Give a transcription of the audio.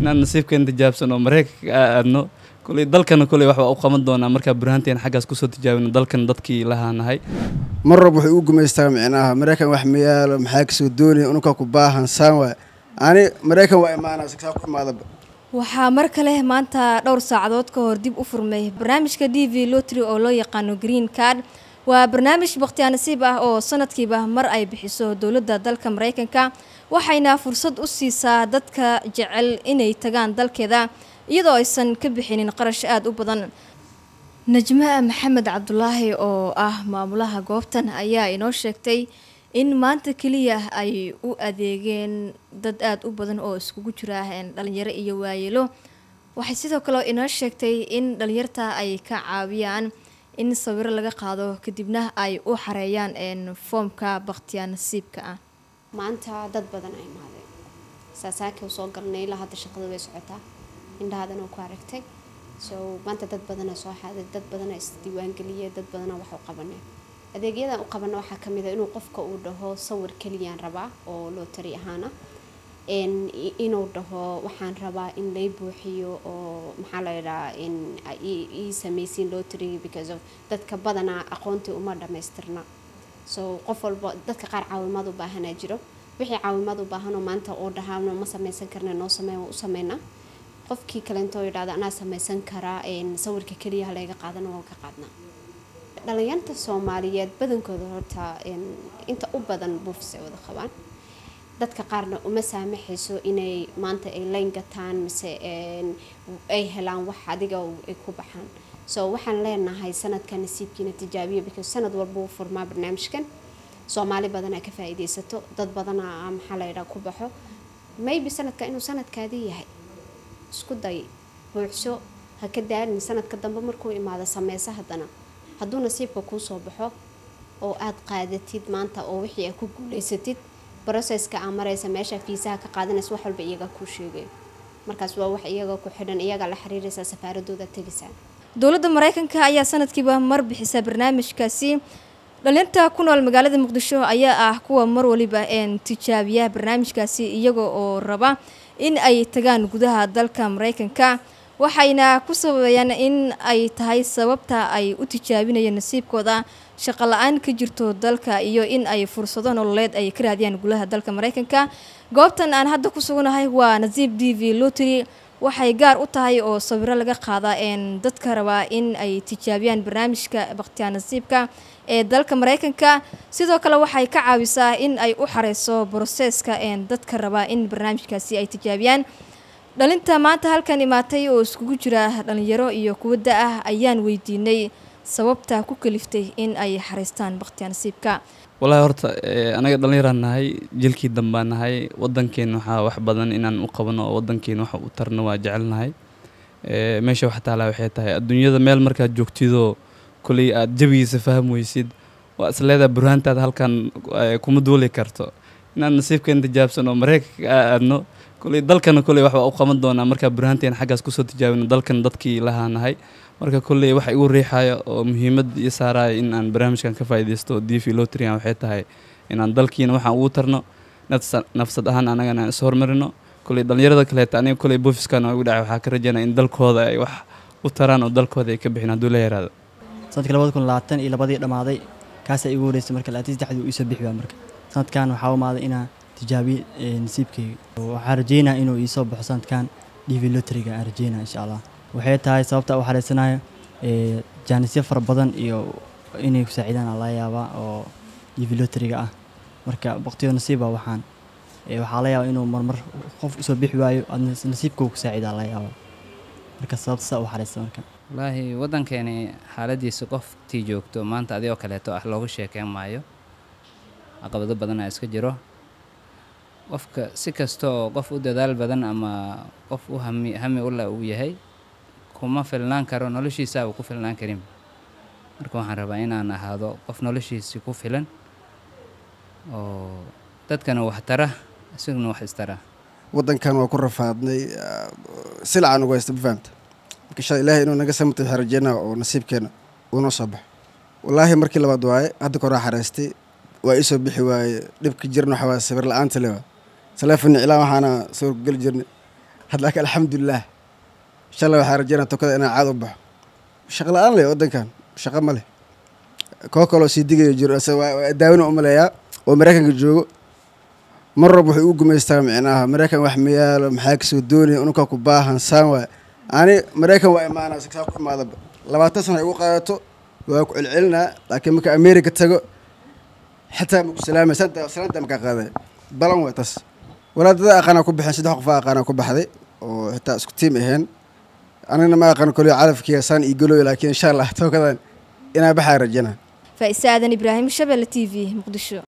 inaan nasiibkeen tijaabsan oo mareykanka aadno kuley dalkana kuley wax waa u qaban doonaa markaa burhaanteen xaggaas kusoo tijaabino dalkan dadkii lahaanahay mar rab wuxuu u gumaystaa micnaha maraykan wax ma yaalo maxaa kasoo doonaya ununkaa ku baahan saan waay ani maraykan waa imaanaa siksaa ku imaadaba waxaa mar kale maanta dhowr saacadood ka hor dib u furmay barnaamijka d v lotry oo loo yaqaano green card waa barnaamij bakhtiyaa nasiib ah oo sanadkiiba mar ay bixiso dowladda dalka maraykanka waxayna fursad u siisaa dadka jecel inay tagaan dalkeeda iyadoo aysan ka bixinin qarash aada u badan najma maxamed cabdulaahi oo ah maamulaha goobtan ayaa inoo sheegtay in maanta keliya ay u adeegeen dad aada u badan oo iskugu jira dhalinyaro iyo waayeelo waxay sidoo kale inoo sheegtay in dhalinyarta ay ka caawiyaan in sawiro laga qaado kadibna ay u xareeyaan foomka bakhtiyaa nasiibka ah maanta dad badan a imaadeen saasaakii soo galnay ilaa hadda shaqada way socotaa indhahadan oo ku aragtay so maanta dad badana soo xaaday dad badana isdiiwaangeliyay dad badana wax u qabanay adeegyadan u qabana waxaa kamid a inuu qofka uu dhaho sawir keliyaan rabaa oo lootari ahaana inuu dhaho waxaan rabaa in lay buuxiyo oo maxaa la yidhahaa in ii sameysiin lotary because of dadka badanaa aqoontii uma dhamaystirna so qof walba dadka qaar caawimaad u baahanaa jiro wixii caawimaad u baahanoo maanta oo dhahaano ma sameysan karna noo sameyn waa u sameynaa qofkii kaleento yidhahda anaa sameysan karaa sawirka keliya halayga qaadana waan ka qaadnaa dhalinyarta soomaaliyeed badankooda horta inta u badan buufis ay wada qabaan dadka qaarna uma saamaxayso inay maanta ay layn gataan mise ay helaan wax adiga ay ku baxaan so waxaan leenahay sanadka nasiibkiina tijaabiya because sanad walba uu furmaa barnaamijkan soomaali badanaa ka faa-iideysato dad badanaa maxaa layidhaha ku baxo maybe sanadka inuu sanadkaadii yahay isku day buuxso ha ka daalin sanadka dambe markuu imaado sameyso haddana hadduu nasiibka kuu soo baxo oo aada qaadatid maanta oo wixii aad ku guuleysatid broseska aa mareysa meesha fiisaha ka qaadanaysa wax walba iyagaa kuu sheegayo markaas waa wax iyaga ku xidhan iyagaa la xiriiraysaa safaaradooda tegaysaa dowladda maraykanka ayaa sanadkiiba mar bixisa barnaamijkaasi dhalinta ku nool magaalada muqdisho ayaa ah kuwa mar waliba tijaabiya barnaamijkaasi iyaga oo raba in ay tagaan gudaha dalka maraykanka waxayna ku sababayaan in ay tahay sababta ay u tijaabinayeen nasiibkooda shaqo la-aan ka jirto dalka iyo in ay fursado nololeed ay ka raadiyaan gulaha dalka maraykanka goobtan aan hadda ku suganahay waa nasiib d v lotry waxay gaar u tahay oo sawiro laga qaada dadka rabaa in ay tijaabiyaan barnaamijka bakhtiyaa nasiibka ee dalka maraykanka sidoo kale waxay ka caawisaa in ay u xareyso broseska dadka rabaa in barnaamijkaasi ay tijaabiyaan dhalinta maanta halkan imaatay oo iskugu jira dhalinyaro iyo kuwa da-ah ayaan weydiinay sababta ku kaliftay in ay xareystaan bakhtiyaa nasiibka wallaahi horta anaga dhallinyaraan nahay jilkii dambaan nahay wadankeena waxaa wax badan inaan u qabano oo wadankeena wax u tarno waa jecelnahay meesha wax taalaa waxay tahay adduunyada meel markaad joogtidoo koley aad jabigiisa faham weysid waa isleedaa burhaantaada halkan kuma duuli karto inaan nasiibkeen tijaabsan oo mareykanka aadno koley dalkana koley wax waa u qaban doonaa markaa burhaanteen xaggaas kusoo tijaabino dalkan dadkii lahaanahay marka kolley waxa igu riixaya oo muhiimad ii saaraya in aan barnaamijkan ka faaideysto d v lotrian waxay tahay inaan dalkiina waxaan ugu tarno nafsad ahaan anagana aan is hormarino kolley dhalinyarada kaleeta aniga kolley boofiskan igu dhacay waxaa ka rajaynaya in dalkooda ay wax u taraan oo dalkooda ay ka bixin hadduu la yaraado sanadkii labada kun labaatan iyo labadii dhammaaday kaasaa igu horeysay marka labaatan saddexdii uu iisoo bixi waa marka sanadkan waxaa umaaday inaan tijaabiye nasiibkayga waxaan rajeynaya inuu iisoo baxo sanadkan d v lotriga aan rajeynaya insha allah waxay tahay sababta u xareysanayo jaanisyo fara badan iyo inay ku saaciidaan aa laga yaabaa oo divilotriga ah marka baktiyo nasiiba waxaan waxaa la yaabaa inuu marmar qof usoo bixi waayo aadna nasiibkuu ku saaciidaa laga yaabaa marka sababta saa u xareysa marka wallaahi waddankeeni xaaladiisa qoftii joogto maanta adigoo kaleeto ah looga sheekeyn maayo caqabado badan aa iska jiro qofka si kasta oo qof u dadaal badan ama qof u hami hami ula uu yahay kuma filnaan karo noloshiisaaba ku filnaan karin marka waxaan rabaa inaan ahaado qof noloshiisii ku filan oo dadkana wax tara isaguna wax istara wadankan waa ku rafaadnay silcan ugu haysta ma fahamta marka insha ilaahay inuu naga samata waxaan rajeynaa oo nasiibkeena uunoo soo baxo wallaahi markii labaad waaye hadda koraa xareystay waa iisoo bixi waaye dhibka jirna waxaa waaye sawir la-aanta le waa taleefon iclaan waxaana sawir ku geli jirnay hadda laakiin alxamdulilah inshallah waxaa rajeynaa tokada inaan caad u baxo shaqo la-aan leh waddankan shaqo ma leh koo kaloo sii digayo jiro ase waa waa daawina u maleeyaa oo maraykanka joogo mar rab wuxuu u gumaystaa micnaha maraykan wax ma yaalo maxaa kasoo doonaya ununkaa ku baahan saan waay ani maraykan waa imaanaa saa ku imaadaba labaatan sana igu qaadato waa ku celcelinaa laakiin marka america tago xitaa maku salaamay santa salaanta makaa qaaday balan way tas walaadada aqaanaa ku baxeen saddex qof aqaanaa ku baxday oo xitaa isku tiim aheen anigana ma aqaan koliyo calafkiya saan ii galooyo laakiin insha allah tookadan inaa baxaa rajana faa'ise aadan ibraahim shabelle t v muqdisho